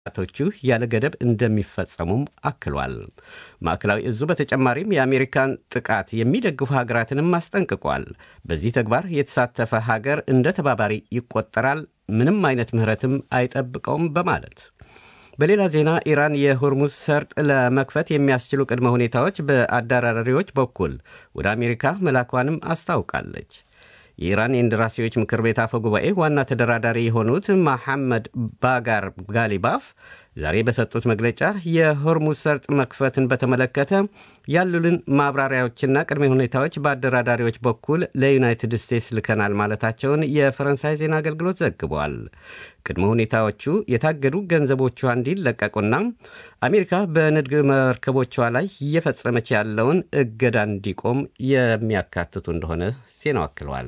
ቶቹ ያለ ገደብ እንደሚፈጸሙም አክሏል። ማዕከላዊ እዙ በተጨማሪም የአሜሪካን ጥቃት የሚደግፉ ሀገራትንም አስጠንቅቋል። በዚህ ተግባር የተሳተፈ ሀገር እንደ ተባባሪ ይቆጠራል፣ ምንም አይነት ምህረትም አይጠብቀውም በማለት በሌላ ዜና ኢራን የሆርሙዝ ሰርጥ ለመክፈት የሚያስችሉ ቅድመ ሁኔታዎች በአደራዳሪዎች በኩል ወደ አሜሪካ መላኳንም አስታውቃለች። የኢራን የእንደራሴዎች ምክር ቤት አፈ ጉባኤ ዋና ተደራዳሪ የሆኑት መሐመድ ባጋር ጋሊባፍ ዛሬ በሰጡት መግለጫ የሆርሙዝ ሰርጥ መክፈትን በተመለከተ ያሉልን ማብራሪያዎችና ቅድመ ሁኔታዎች በአደራዳሪዎች በኩል ለዩናይትድ ስቴትስ ልከናል ማለታቸውን የፈረንሳይ ዜና አገልግሎት ዘግቧል። ቅድመ ሁኔታዎቹ የታገዱ ገንዘቦቿ እንዲለቀቁና አሜሪካ በንግድ መርከቦቿ ላይ እየፈጸመች ያለውን እገዳ እንዲቆም የሚያካትቱ እንደሆነ ዜናው አክሏል።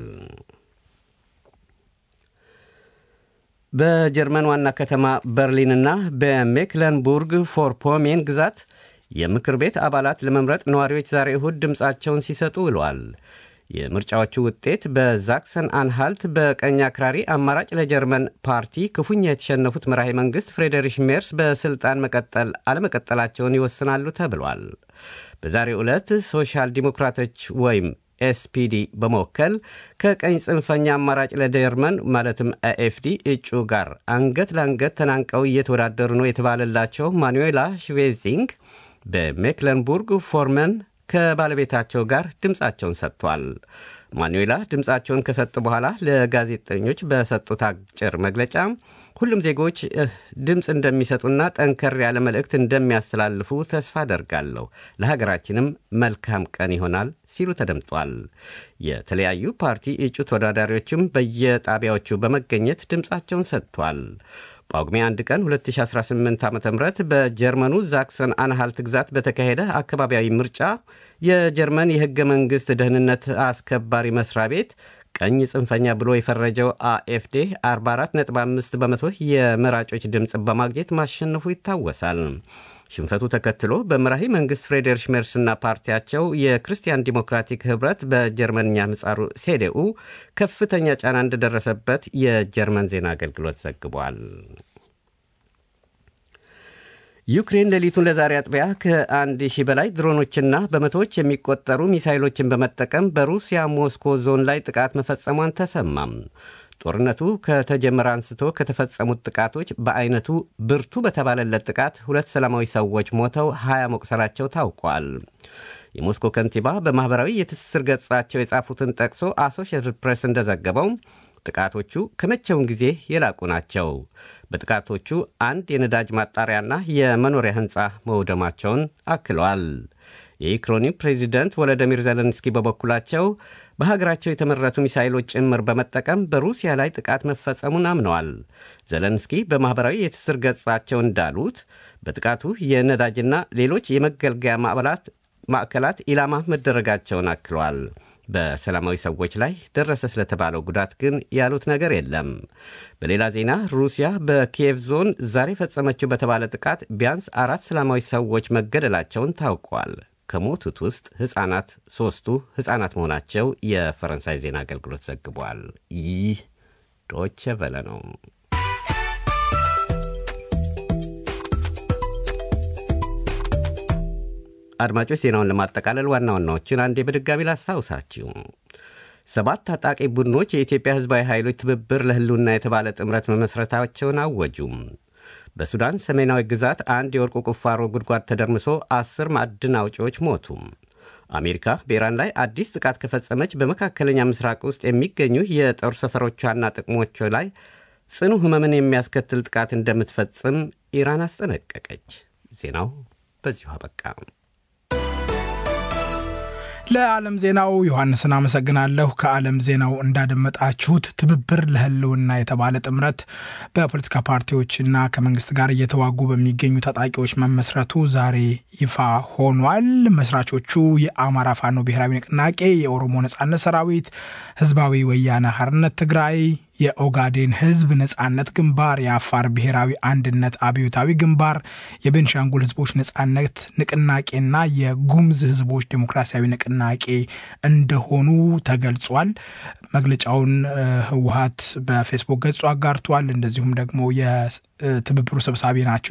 በጀርመን ዋና ከተማ በርሊንና በሜክለንቡርግ ፎርፖሜን ግዛት የምክር ቤት አባላት ለመምረጥ ነዋሪዎች ዛሬ እሁድ ድምፃቸውን ሲሰጡ ውለዋል። የምርጫዎቹ ውጤት በዛክሰን አንሃልት በቀኝ አክራሪ አማራጭ ለጀርመን ፓርቲ ክፉኛ የተሸነፉት መራሄ መንግሥት ፍሬዴሪሽ ሜርስ በሥልጣን መቀጠል አለመቀጠላቸውን ይወስናሉ ተብሏል። በዛሬው ዕለት ሶሻል ዲሞክራቶች ወይም ኤስፒዲ በመወከል ከቀኝ ጽንፈኛ አማራጭ ለጀርመን ማለትም ኤኤፍዲ እጩ ጋር አንገት ለአንገት ተናንቀው እየተወዳደሩ ነው የተባለላቸው ማኑዌላ ሽቬዚንግ በሜክለንቡርግ ፎርመን ከባለቤታቸው ጋር ድምፃቸውን ሰጥቷል። ማኑዌላ ድምፃቸውን ከሰጡ በኋላ ለጋዜጠኞች በሰጡት አጭር መግለጫ ሁሉም ዜጎች ድምፅ እንደሚሰጡና ጠንከር ያለ መልእክት እንደሚያስተላልፉ ተስፋ አደርጋለሁ፣ ለሀገራችንም መልካም ቀን ይሆናል ሲሉ ተደምጧል። የተለያዩ ፓርቲ እጩ ተወዳዳሪዎችም በየጣቢያዎቹ በመገኘት ድምፃቸውን ሰጥቷል። ጳጉሜ 1 ቀን 2018 ዓ ም በጀርመኑ ዛክሰን አንሃልት ግዛት በተካሄደ አካባቢያዊ ምርጫ የጀርመን የሕገ መንግሥት ደህንነት አስከባሪ መስሪያ ቤት ቀኝ ጽንፈኛ ብሎ የፈረጀው አኤፍዴ 44.5 በመቶ የመራጮች ድምፅ በማግኘት ማሸነፉ ይታወሳል። ሽንፈቱ ተከትሎ በመራሂ መንግሥት ፍሬዴሪሽ ሜርስና ፓርቲያቸው የክርስቲያን ዲሞክራቲክ ኅብረት በጀርመንኛ ምጻሩ ሴዴኡ ከፍተኛ ጫና እንደደረሰበት የጀርመን ዜና አገልግሎት ዘግቧል። ዩክሬን ሌሊቱን ለዛሬ አጥቢያ ከአንድ ሺህ በላይ ድሮኖችና በመቶዎች የሚቆጠሩ ሚሳይሎችን በመጠቀም በሩሲያ ሞስኮ ዞን ላይ ጥቃት መፈጸሟን ተሰማም። ጦርነቱ ከተጀመረ አንስቶ ከተፈጸሙት ጥቃቶች በአይነቱ ብርቱ በተባለለት ጥቃት ሁለት ሰላማዊ ሰዎች ሞተው ሀያ መቁሰላቸው ታውቋል። የሞስኮ ከንቲባ በማኅበራዊ የትስስር ገጻቸው የጻፉትን ጠቅሶ አሶሺየትድ ፕሬስ እንደዘገበው ጥቃቶቹ ከመቼውም ጊዜ የላቁ ናቸው። በጥቃቶቹ አንድ የነዳጅ ማጣሪያና የመኖሪያ ሕንፃ መውደማቸውን አክለዋል። የዩክሬኑ ፕሬዚደንት ወለዲሚር ዘለንስኪ በበኩላቸው በሀገራቸው የተመረቱ ሚሳይሎች ጭምር በመጠቀም በሩሲያ ላይ ጥቃት መፈጸሙን አምነዋል። ዘለንስኪ በማኅበራዊ የትስስር ገጻቸው እንዳሉት በጥቃቱ የነዳጅና ሌሎች የመገልገያ ማዕከላት ኢላማ መደረጋቸውን አክለዋል። በሰላማዊ ሰዎች ላይ ደረሰ ስለተባለው ጉዳት ግን ያሉት ነገር የለም። በሌላ ዜና ሩሲያ በኪየቭ ዞን ዛሬ ፈጸመችው በተባለ ጥቃት ቢያንስ አራት ሰላማዊ ሰዎች መገደላቸውን ታውቋል። ከሞቱት ውስጥ ሕፃናት ሦስቱ ሕፃናት መሆናቸው የፈረንሳይ ዜና አገልግሎት ዘግቧል። ይህ ዶቼ ቨለ ነው። አድማጮች ዜናውን ለማጠቃለል ዋና ዋናዎችን አንዴ በድጋሚ ላስታውሳችሁ። ሰባት ታጣቂ ቡድኖች የኢትዮጵያ ሕዝባዊ ኃይሎች ትብብር ለሕልውና የተባለ ጥምረት መመስረታቸውን አወጁም። በሱዳን ሰሜናዊ ግዛት አንድ የወርቁ ቁፋሮ ጉድጓድ ተደርምሶ አስር ማዕድን አውጪዎች ሞቱ። አሜሪካ በኢራን ላይ አዲስ ጥቃት ከፈጸመች በመካከለኛ ምስራቅ ውስጥ የሚገኙ የጦር ሰፈሮቿና ጥቅሞቿ ላይ ጽኑ ሕመምን የሚያስከትል ጥቃት እንደምትፈጽም ኢራን አስጠነቀቀች። ዜናው በዚሁ አበቃ። ለዓለም ዜናው ዮሐንስን አመሰግናለሁ። ከዓለም ዜናው እንዳደመጣችሁት ትብብር ለህልውና የተባለ ጥምረት በፖለቲካ ፓርቲዎችና ከመንግስት ጋር እየተዋጉ በሚገኙ ታጣቂዎች መመስረቱ ዛሬ ይፋ ሆኗል። መስራቾቹ የአማራ ፋኖ ብሔራዊ ንቅናቄ፣ የኦሮሞ ነጻነት ሰራዊት፣ ህዝባዊ ወያነ ሓርነት ትግራይ፣ የኦጋዴን ህዝብ ነጻነት ግንባር፣ የአፋር ብሔራዊ አንድነት አብዮታዊ ግንባር፣ የቤንሻንጉል ህዝቦች ነጻነት ንቅናቄና የጉምዝ ህዝቦች ዴሞክራሲያዊ ንቅናቄ እንደሆኑ ተገልጿል። መግለጫውን ህወሀት በፌስቡክ ገጹ አጋርቷል። እንደዚሁም ደግሞ የትብብሩ ሰብሳቢ ናቸው